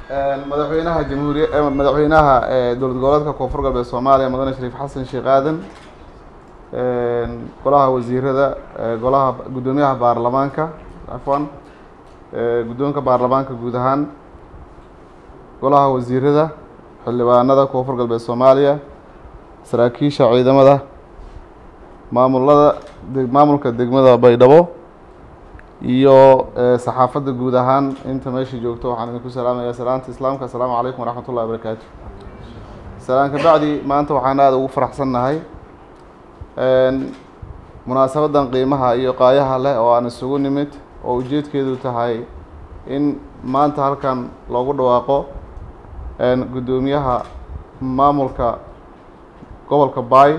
madaxweynaha jamhuuriya madaxweynaha dowlad goboleedka koonfur galbeed soomaaliya mudane shariif xasan sheekh aadan golaha wasiirada golaha guddoomiyaha baarlamaanka cafwan guddoonka baarlamaanka guud ahaan golaha wasiirada xildhibaanada koonfur galbeed soomaaliya saraakiisha ciidamada maamulada maamulka degmada baydhabo iyo saxaafadda guud ahaan inta meesha joogto waxaan idinku salaamayaa salaanta islaamka assalaamu calaykum waraxmat ullahi wabarakaatu salaan ka bacdi maanta waxaan aada ugu faraxsannahay munaasabadan qiimaha iyo qaayaha leh oo aan isugu nimid oo ujeedkeedu tahay in maanta halkan loogu dhawaaqo guddoomiyaha maamulka gobolka baay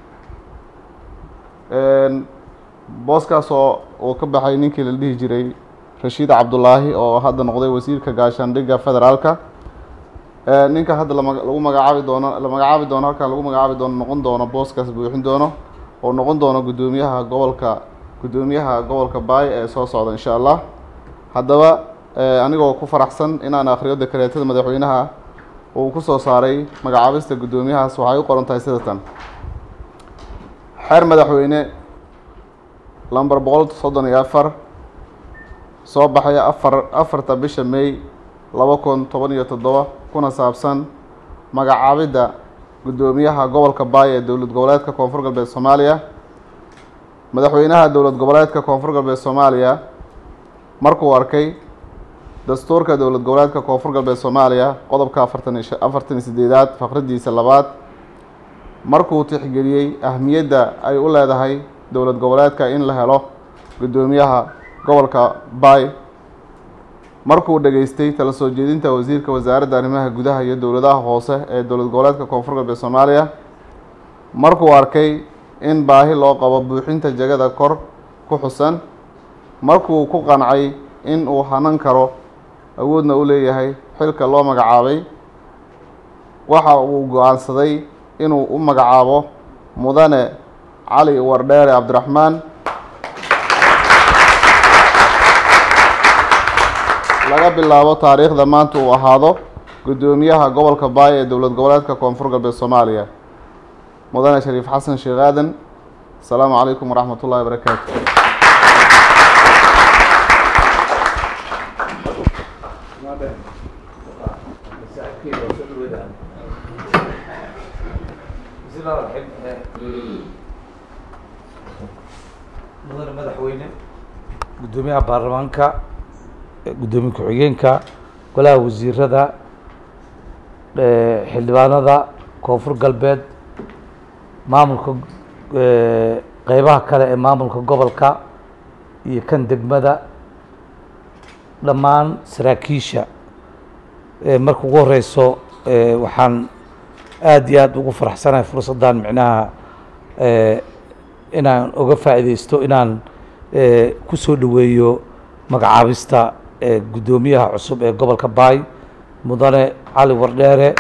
booskaas oo uu ka baxay ninkii la dhihi jiray rashiid cabdullaahi oo hadda noqday wasiirka gaashaandhigga federaalka ninka hadda lama lagu magacaabi doono la magacaabi doono halkan lagu magacaabi doono noqon doono booskaas buuxin doono oo noqon doono guddoomiyaha gobolka guddoomiyaha gobolka baay ee soo socda insha allah haddaba anigoo ku faraxsan inaan akhriyo dekreetada madaxweynaha uu ku soo saaray magacaabista guddoomiyahaas waxay u qoran tahay sida tan xeer madaxweyne lamber boqol soddon iyo afar soo baxaya afar afarta bisha may laba kun toban iyo toddoba kuna saabsan magacaabidda guddoomiyaha gobolka baay ee dowlad goboleedka koonfur galbeed soomaaliya madaxweynaha dowlad goboleedka koonfur galbeed soomaaliya markuu arkay dastuurka dowlad goboleedka koonfur galbeed soomaaliya qodobka afartan iyo afartan iyo sideedaad faqradiisa labaad markuu tixgeliyey ahmiyadda ay u leedahay dowlad goboleedka in la helo guddoomiyaha gobolka baay markuu dhageystay tala soo jeedinta wasiirka wasaaradda arrimaha gudaha iyo dowladaha hoose ee dowlad goboleedka koonfur galbeed soomaaliya markuu arkay in baahi loo qabo buuxinta jagada kor ku xusan markuu ku qancay in uu hanan karo awoodna u leeyahay xilka loo magacaabay waxa uu go-aansaday inuu u magacaabo mudane cali wardheere cabdiraxmaan laga bilaabo taariikhda maanta uu ahaado guddoomiyaha gobolka baay ee dowlad goboleedka koonfur galbeed soomaaliya mudane shariif xasan sheekh aadan asalaamu calaykum waraxmat ullahi wabarakaatu mudane madaxweyne guddoomiyaha baarlamaanka guddoomiye ku-xigeenka golaha wasiirada xildhibaanada koonfur galbeed maamulka qeybaha kale ee maamulka gobolka iyo kan degmada dhammaan saraakiisha marka ugu horeyso waxaan aada iyo aada ugu faraxsanahay fursaddan micnaha inaan oga faa'iideysto inaan ku soo dhoweeyo magacaabista guddoomiyaha cusub ee gobolka baay mudane cali wardheere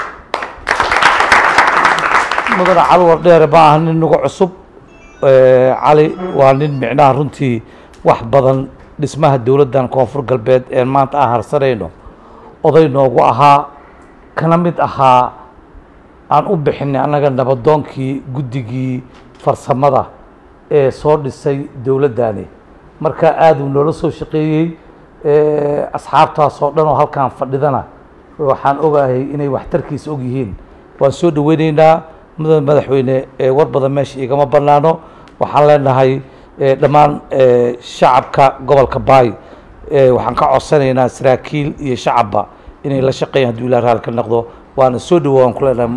mudane cali wardheere ma aha nin nagu cusub cali waa nin micnaha runtii wax badan dhismaha dowladdan koonfur galbeed ee maanta aan harsanayno oday noogu ahaa kana mid ahaa aan u bixinay annaga nabadoonkii guddigii farsamada ee soo dhisay dowladdani marka aada uu noola soo shaqeeyey asxaabtaas oo dhan oo halkaan fadhidana waxaan ogahay inay waxtarkiisa og yihiin waan soo dhaweyneynaa mudane madaxweyne war badan meesha igama banaano waxaan leenahay dhammaan shacabka gobolka baay waxaan ka codsanaynaa saraakiil iyo shacabba inay la shaqeeyaan hadduu ilah raali ka noqdo waana soo dhawo waan ku leenahay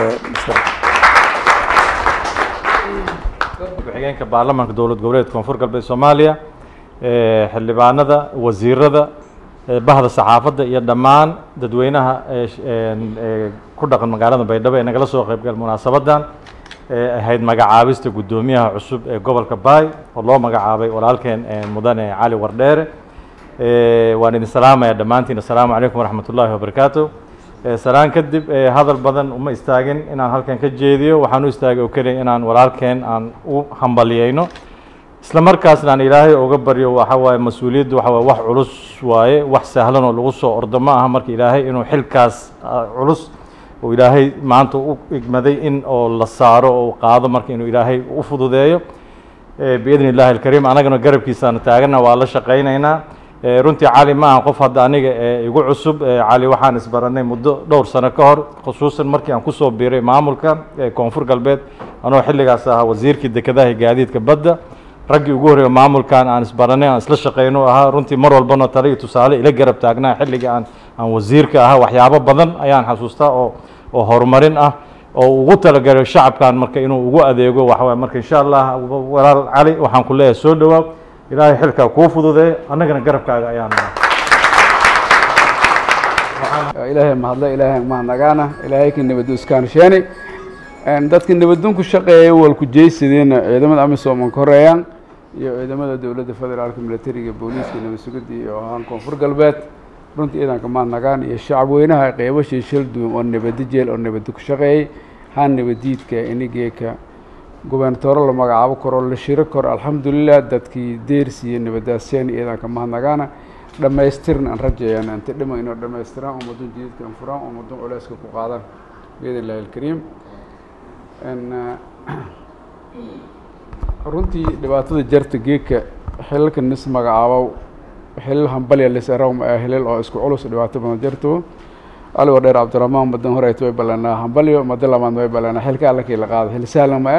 ku-xigeenka baarlamaanka dowlad goboleed koonfur galbeed soomaaliya xildhibaanada wasiirada bahda saxaafadda iyo dhammaan dadweynaha ku dhaqan magaalada baydhabo ee nagala soo qeybgal munaasabadan ee ahayd magacaabista guddoomiyaha cusub ee gobolka baay oo loo magacaabay walaalkeen mudane cali wardheere waan idin salaamaya dhammaantiin assalaamu calaykum waraxmat ullaahi wabarakaatu salaan kadib hadal badan uma istaagin inaan halkan ka jeediyo waxaan u istaagay oo keliya inaan walaalkeen aan u hambaliyeyno isla markaasna aan ilaahay uga baryo waxa waaye mas-uuliyaddu waxa waaye wax culus waaye wax sahlan oo lagu soo ordo ma aha marka ilaahay inuu xilkaas ah, culus oo ilaahay maanta u igmaday in oo la saaro oo qaado marka inuu ilaahay u fududeeyo Eh, biidni illaahi alkariim anagana garabkiisaana taagana waa la shaqaynaynaa Eh, runtii cali ma aha qof hadda aniga ee igu cusub Eh, cali waxaan isbaranay muddo dhowr sano ka hor khusuusan markii aan kusoo biiray maamulka ee koonfur galbeed anoo xilligaas ahaa wasiirkii dekedaha iyo gaadiidka badda raggii ugu horreeya maamulkan aan isbaranay aan isla shaqayno ahaa runtii mar walbana tale iyo tusaale ila garab taagnaa xilligii aan aan wasiirka ahaa waxyaabo badan ayaan xasuustaa oo oo horumarin ah oo ugu talagalay shacabkan marka inuu ugu adeego waxa waye marka insha allah walaal cali waxaan ku leeyahay soo dhowaaw ilaahay xilkaa kuu fududeeyo annagana garabkaaga ayaan ilaahay mahadle ilaahay mahadnagaana ilaahay ka nabadu iskaansheeni dadka nabadun ku shaqeeya walku jeysadeenna ciidamada amisom aan ka horeeyaan iyo ciidamada dowladda federaalka militariga booliiska nabad sugidda iyo ahaan koonfur galbeed runtii ciidanka mahadnagaan iyo shacab weynaha qeybashii shil duwan oo nabadi jeel oo nabadi ku shaqeeyey haan nabadiidka inigeeka gubernatooro la magacaabo karo la shiro karo alxamdulilah dadkii deersiiyo nabadaaseen ciidanka mahadnagaana dhammaystirna aan rajayaan inta dhima inoo dhammaystiraan ummadun jididka an furaan ummadun culeyska ku qaadaan biidn illahi alkariim runtii dhibaatada jarta geedka xilalka nis magacaabo xilal hambalya lisaraw hilal oo isku culus dhibaato badan jarto aligo dheer cabdiraxmaan madan horeyta way ballanaa hambalyo mada labaad way ballanaa xilka allakii la qaado xil sahlan ma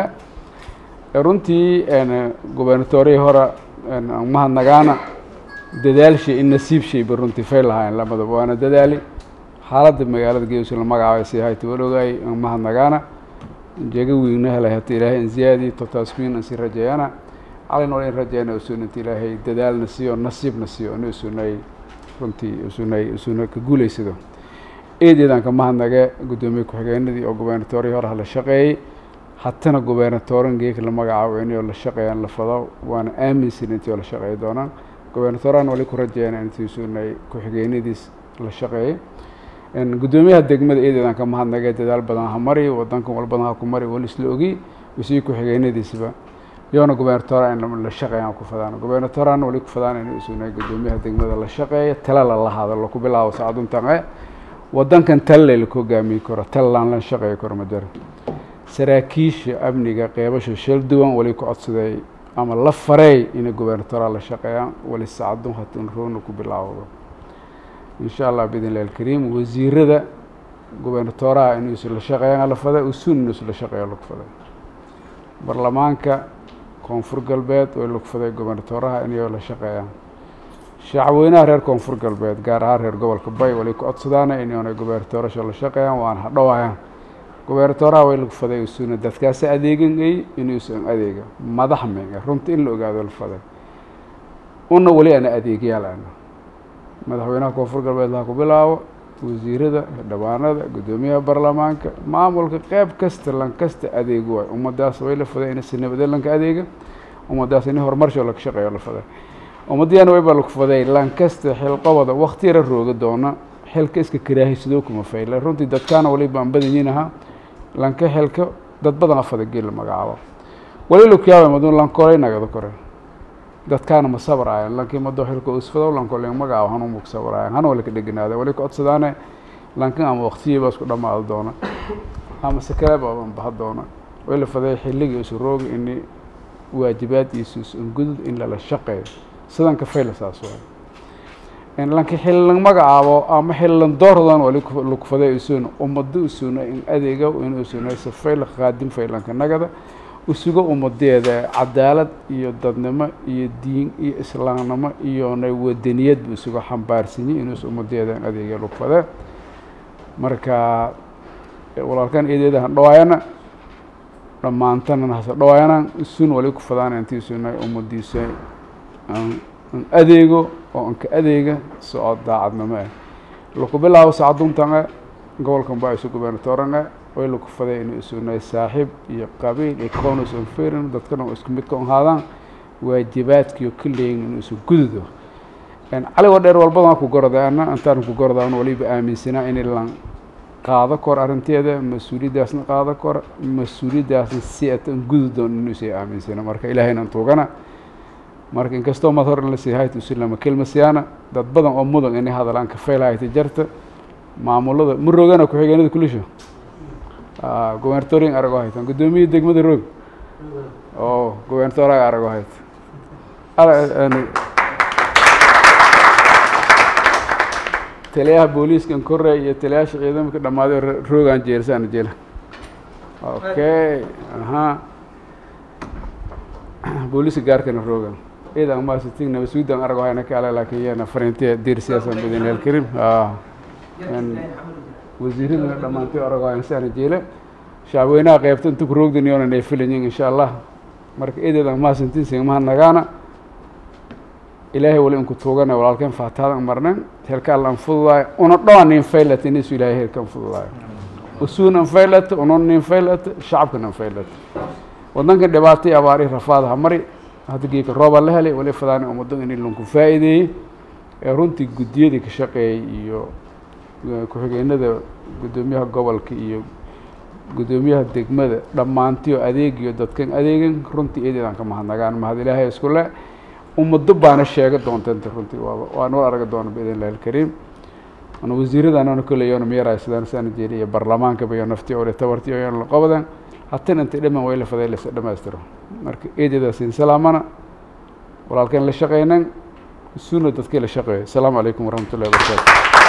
e runtii gubernatoorihii hore mahadnagaana dadaalshay in nasiibshayba runtii fay lahaayeen lamadaba waana dadaali xaaladda magaalada geesu la magacaabay si hayta walogay mahadnagaana jeega wiigna helay hata ilaahay in ziyaadi totaasmiin ansi rajeeyana calin wal in rajeyna usunanta ilaahay dadaalna siiyo nasiibna siiyo ina usunay runtii usunay usuna ka guulaysado eedeedanka mahadnage guddoomiye ku-xigeenadii oo gubernatoorihii hore hala shaqeeyey hatana gubernatooran geeka la magacaabo inay la shaqeeyaan la fado waana aaminsan intii oo la shaqeey doonaan gubernatooraan wali ku rajeeyana intii usunay ku-xigeenadiis la shaqeeyey guddoomiyaha degmada eedeedan ka mahadnagay dadaal badan ha mari wadankan wal badan ha ku mari wali isla ogi usii ku-xigeenadiisba iyoona gubernatoora in la shaqeeyaan ku fadaan gubernatooraan wali ku fadaan in usunay guddoomiyaha degmada la shaqeeya tala la lahado laku bilaabo saacaduntan wadankan talle laku hogaamiyi karo tallaan la shaqeeyi karo ma jiro saraakiisha amniga qeybasha shil duwan wali ku codsaday ama la fareey inay gubernatoora la shaqeeyaan wali saacadun hatun roona ku bilaawdo insha allah biidn illahi alkariim wasiirada gubernatooraha inuusu la shaqeeyaan la faday usun inuusu la shaqeeyo lagu faday baarlamaanka koonfur galbeed way lagu faday gubernatooraha inay la shaqeeyaan shacabweynaha reer koonfur galbeed gaar ahaan reer gobolka bay wali ku codsadaana inay gubernatoorasha la shaqeeyaan waana hadhowayaan gubernatooraha way lagu faday usuna dadkaasi adeegangay inuusan adeega madax menga runta in la ogaado la faday una weli ana adeegyaal ana madaxweynaha koonfur galbeed laha ku bilaabo wasiirada xildhibaanada guddoomiyaha baarlamaanka maamulka qeyb kasta lan kasta adeego waay ummadaas way la faday inasi nabade lanka adeega ummadaas in horumarsho laga shaqeeyo la faday ummadiyaana wayba lagu faday lan kasta xilqobada wakti yara rooga doona xilka iska karaahisadoo kuma fayle runtii dadkaana waliba aan badanyiin ahaa lanka xilka dad badan afada geel la magacaabo wali lakuyaaba madun lankolay nagada kore dadkaana ma sabraayan lankii mado xilka usfado lankolay magacaabo hanuma ku sabraayan hana wali ka dheganaada wali ka codsadaane lankan ama waktiyaba isku dhamaado doona ama sakaleeba aan baha doona way la faday xilligii isu rooga ini waajibaadkiisu isungudud in lala shaqeeyo sidan ka fayla saas waay lanka xillan magacaabo ama xillan doordan wali laku faday usuna ummado usuna in adeega in usuna safayla qaadim faylanka nagada usugo ummadeeda cadaalad iyo dadnimo iyo diin iyo islaamnimo iyona wadaniyadba isugo xambaarsanyi inuus ummadeeda in adeega lagu fade marka walaalkan eedeeda han dhawaayana dhammaantana hase dhawaayana isun wali ku fadaan intii isuna ummadiisa an adeego oo anka adeega socod daacadnimo ah laku bilaabo sacaduntan gobolkan baa isu gubernatooran way laku faday inuu isunay saaxiib iyo qabiil iyo cownus on ferin dadkana isku mid ka ahaadaan waajibaadkiio ka leeyin inuu isu gududo caligoo dheer walbadan ku gorda ana intaan ku gorda waliba aaminsanaa in lan qaado kor arrinteeda mas-uuliyaddaasna qaado kor mas-uuliyaddaasna si atan gududoon inuusa aaminsana marka ilaahayna tuugana marka inkastoo mad hor in la sii hayta usilama kelma siyaana dad badan oo mudan inay hadalaan ka fayl hayta jarta maamulada ma roogana ku-xigeenada kulisho gobernatorian arago haytan guddoomiya degmada roog oo gobernatoriga arago hayta taliyaha booliiskan kore iyo taliyaasha ciidamaka dhammaaday oo roogaan jeelsaana jela okay aha booliiska gaarkana roogan ciidan maasitig nabasuudan arago hayna kaale laakiin iyana fariintiya diir siyaasan badin alkarim wasiiradana dhammaantay arago hayna saana jeela shacabweynaha qeybta inta ku roogdan yoona ay filayin insha allah marka eedeedan maasintin sigmaha nagaana ilaahay wali inku tuugana walaalkeen faataadan marnan helka allan fududaayo una dhoan nin faylata inisu ilaahay helkan fududaayo usuunan faylata unon nin faylata shacabkanan faylata wadankan dhibaatay abaari rafaad ha mari hadda geeka rooba la helay wali fadaani ummaddo in lanku faa'iideeyey ee runtii guddiyadii ka shaqeeyey iyo ku-xigeenada guddoomiyaha gobolka iyo guddoomiyaha degmada dhammaantiyo adeegiyo dadkan adeegan runtii eedeedan ka mahadnagaan mahad ilaahay isku le ummaddo baana sheega doontanta runtii waaba waa noo araga doona biidn illahi alkariim ana wasiiradanana kolley yoona miyaraay sidaan saana jeeli iyo baarlamaankaba iyo nafti ore tabarti oo yoona la qabadan hatan intay dhaman way la faday lasa dhamaystiro marka eedeedaasin salaamana walaalkeen la shaqeynan suuna dadkii la shaqeeyo asalaamu calaykum waraxmat ullahi wabarakaatu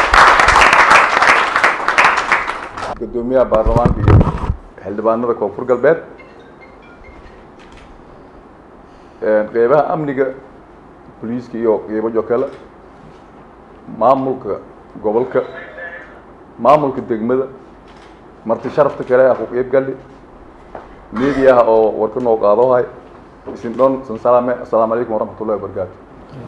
guddoomiyaha baarlamaanka iyo xildhibaanada koonfur galbeed qeybaha amniga boliiska iyo qeybajo kale maamulka gobolka maamulka degmada marti sharafta kale ah ku qeyb gali mediaha oo warka noo qaadoohay isin dhon san salaame assalaamu calaykum waraxmat ullahi wabarakaatu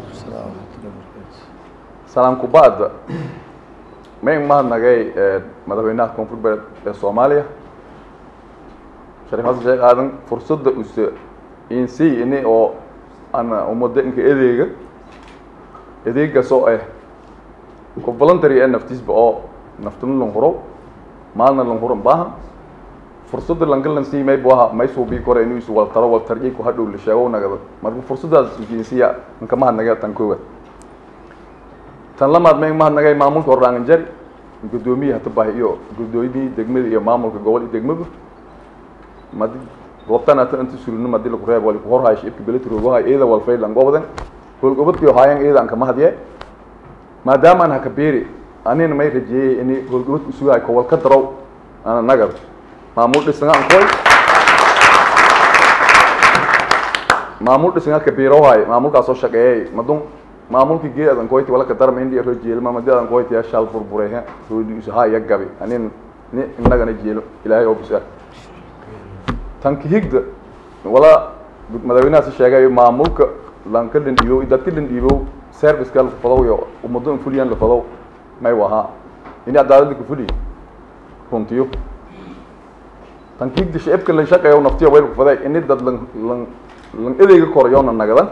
salaam kuba'da mayn mahadnagay madaxweynaha koonfur galbeed ee soomaaliya shariif xasan sheekh aadan fursadda use insi ini oo ana ummadda inka adeega adeegaasoo ah ku voluntary ee naftiisba oo naftuna lan huro maalna lan huran baahan fursadda langalan sii may bu aha may suubii kore inuu isu waltaro waltarjay ku hadhow la sheego nagada marka fursaddaas insiya inka mahadnagay tan koowaad tan lamaad may mahadnagay maamulka hordhaangan jari guddoomiye hatabahi iyo guddoomiyihii degmada iyo maamulka gobol iyo degmadu madi goobtan ata inta sulino madi laku reeb wali kuhorhaay shibka beletroogahay eeda walfaylan gobodan howlgobadkii haayan eeda anka mahadye maadaama aan haka beeri anina may rajeeyey ini howlgobadka usugahay kowal ka darow ana nagad maamul dhisanga ankoy maamul dhisanga ka biirohay maamulkaasoo shaqeeyey madun maamulkii geed adan koyti wala ka darma indi ro jeelo mamadi adan koyti ya shal burburehe roodi usaha ya gabi anin ni innagana jeelo ilaahay oo bisa tanki higda wala madaxweynaha si sheegay maamulka lanka lindhiibow dadka lindhiibow serviceka la fadow iyo ummado in fuliyan la fadow may wahaa ini cadaaladda ku fuliy runtiyo tanki higda shicibka lan shaqeeyo naftiyo wayl ku faday ini dad lan lan lan edeyga korayoona nagadan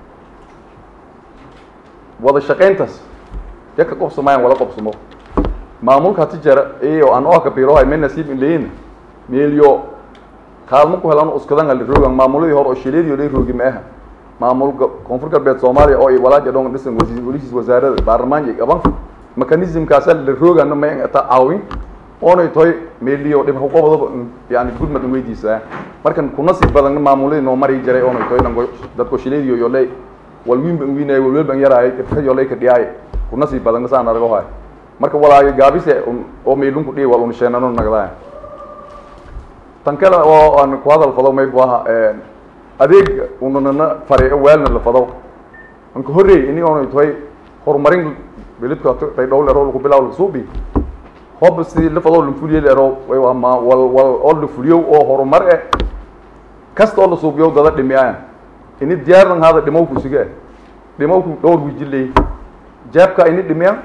wada shaqayntaas ya ka qobsamayaan wala qobsamo maamulka hati jara iyo aan oo ka biirohay may nasiib in leeyna meelyo kaalmo ku helan uskadan ali roogan maamuladii hore oo shileedii oo roogi ma aha maamulka koonfur galbeed soomaaliya oo ay walaaja dhon dhisan wasiir walihiis wasaarada baarlamaanka iyo qaban mechanismkaas la roogana ma ata caawin oonay tahay meeliyo dhib ku qabado yani gudmad in weydiisaa markan ku nasiib badan maamuladii noo mari jiray oonay tahay dhango dadko shileedii iyo lay walwiinba wiinay walwalba yaraay ifkayo lay ka dhiyaay ku nasiib badan saan argo hay marka walaaga gaabise oo meelunku dhihi wal unsheenano nagdaa tan kale oo aan ku hadal fado may bu aha adeeg unanana fare weelna la fado anka horreey ini oonay tahay horumarin belidka baydhow lero lagu bilaw lasuubi hob sidii la fado lafuliye lero way waa ma wal wal oo la fuliyo oo horumar eh kasta oo la suubiyo dada dhimiyaan ini diyaaran hada dhimowku sige dhimowku dhowr wijiley jaabka ini dhimiyaan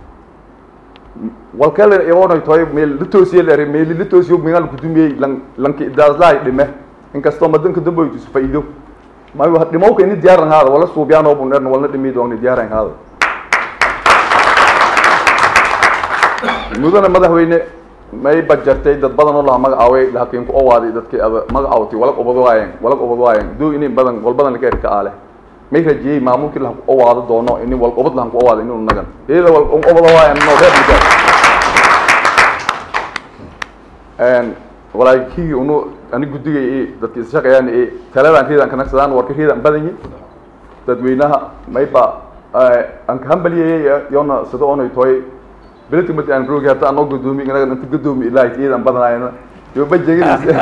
walkale igoonay tahay meel la toosiye lere meeli la toosiyo mingal kudumiyey lan lanki idaaslaay dhime inkastoo madanka damboytus faa'iido mayo dhimowka ini diyaaran hada wala suubiyaan oo buneerna walna dhimi dooni diyaaran hada mudana madaxweyne may bajartay dad badan oo laha magacaaway laakiin ku owaaday dadkii ada magacaawtay walag ubad waayeen walag ubad waayeen doo inay badan wal badan laga erka aale may rajiyey maamulkii lahan ku awaado doono ini wal obad lahan ku awaado inuu nagan iyada wal obada waayan no reer mujaad walaakii unu ani guddigay i dadka isshaqayaan i taladaan riidaan kanagsadaan warka riidaan badan yihin dadweynaha mayba aan ka hambaliyayay yoona sida onay tooy beledka marti aan roogi hata anoo gudoomi inaga inta gudoomi ilaahay iyadan badanayna yo bajegadis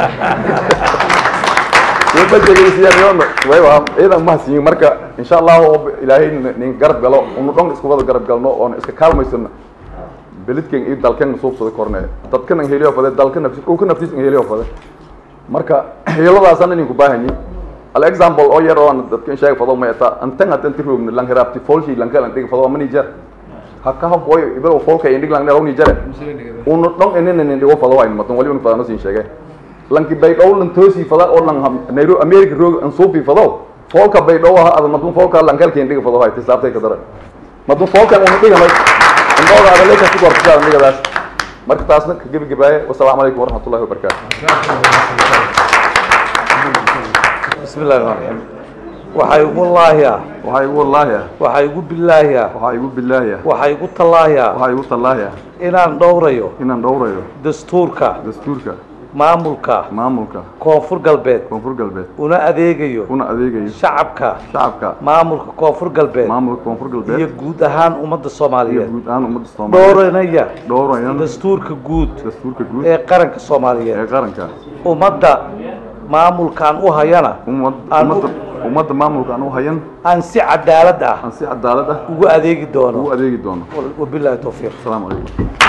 yo bajegadisiyaan yoona wayba iyadan mahadsiyin marka insha allahu ilaahay nin garab galo unu dhan isku wada garab galno oona iska kaalmaysano beledkan iyo dalkan suubsada korne dadkan an heliyo fade dalka nafsi dhulka naftiis an heliyo fade marka heladaasana inin ku baahanyi al example oo yar oo dadka sheeg fado ma eta antan atan tirogna lang heraabti folshi lang kalan dhig fado mani jar hakka ha boy ibro folka indig lang nero ni jare unu dhon enen enen dhigo fado wayn madan wali un fadano sin sheege lanki bay dhow lan toosi fada oo lang nairobi america roog an suubi fado folka bay dhow ha adan madun folka lang kalkeen dhig fado hay tisaabtay ka dara madun folka unu dhigamay indhooda adaleeka ku gortaa nigadaas marka taasna ka gebagabaaye wasalaamu calaykum waraxmatullahi wabarakaatu bismi illahi raxmaan raxiim waxaa igu laahi ah waxaa igu wallaahi ah waxaa igu bilaahi ah waxaa igu billaahi ah waxaa igu tallaahi ah waxaa igu tallaahi ah inaan dhowrayo inaan dhowrayo dastuurka dastuurka maamulka maamulka koonfur galbeed koonfur galbeed una adeegayo una adeegayo shacabka shacabka maamulka koonfur galbeed maamulka koonfur iyo galbeed guud ahaan ummadda iyo soomaaliyeed guud ahaan ummadda soomaaliyeed dhowranaya dhowrayan dastuurka guud dastuurka guud ee qaranka ee soomaaliyeed qaranka ummadda maamulkaan u hayana ummad Aan u- ummadda ummadda maamulka aan u hayan aan si cadaalad ah aan si cadaalad ah ugu adeegi doono ugu adeegi doono wabilaahi towfiiq asalaamu calaykum